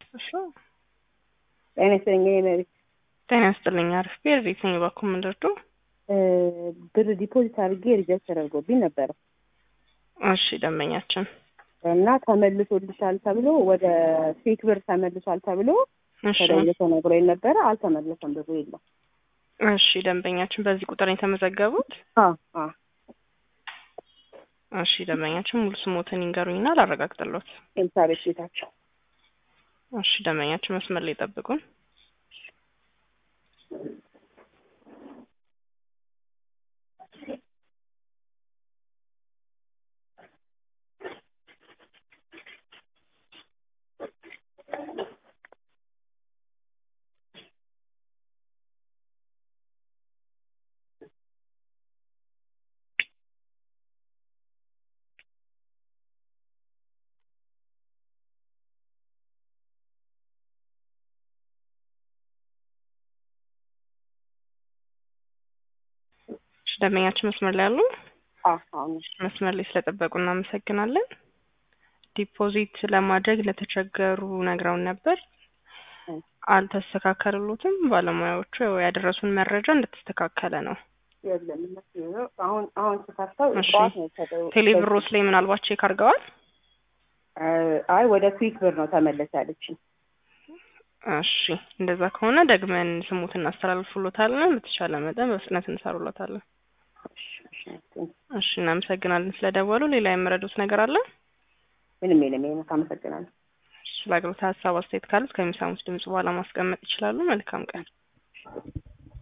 እሺ ጤና ይስጥልኝ የኔ መቤት ጤና ይስጥልኝ። አሪፍ ብሄር ቤት ነኝ። እባክዎ ምን ልርዱ? ብር ዲፖዚት አድርጌ ሪጀክት ተደርጎብኝ ነበረ እሺ ደንበኛችን እና ተመልሶልሻል ተብሎ ወደ ፌክ ብር ተመልሷል ተብሎ እሺ ተደውሎ ተነግሮኝ ነበረ። አልተመለሰም፣ ብሩ የለም። እሺ ደንበኛችን በዚህ ቁጥር ነው የተመዘገቡት? አዎ አዎ እሺ ደንበኛችን ሙሉ ስሞትን ይንገሩኝና ላረጋግጥልዎት። ኤልሳቤት ጌታቸው እሺ ደንበኛችን መስመር ላይ ጠብቁን። እሺ ደንበኛችን መስመር ላይ አሉ? አዎ አዎ መስመር ላይ ስለጠበቁ እናመሰግናለን። ዲፖዚት ለማድረግ ለተቸገሩ ነግረውን ነበር። አልተስተካከሉትም። ባለሙያዎቹ ያው ያደረሱን መረጃ እንደተስተካከለ ነው። የለም እነሱ ይኸው አሁን አሁን ስከፍተው እሺ። ጠዋት ነው የተደው- ቴሌብሮስ ላይ ምናልባት ቼክ አድርገዋል? አይ ወደ ኩዊክ ብር ነው ተመለስ ያለችኝ። እሺ እንደዛ ከሆነ ደግመን ስሙት እናስተላልፉሎታለን። በተቻለ መጠን በፍጥነት እንሰሩሎታለን። እሺ፣ እሺ፣ ቴንክ ዩ። እሺ እናመሰግናለን ስለደወሉ። ሌላ የምረዱት ነገር አለ? ምንም የለም። ይሄን አመሰግናለሁ። ስለ አገልግሎት ሀሳብ አስተያየት ካሉት ከሚሰሙት ድምጽ በኋላ ማስቀመጥ ይችላሉ። መልካም ቀን።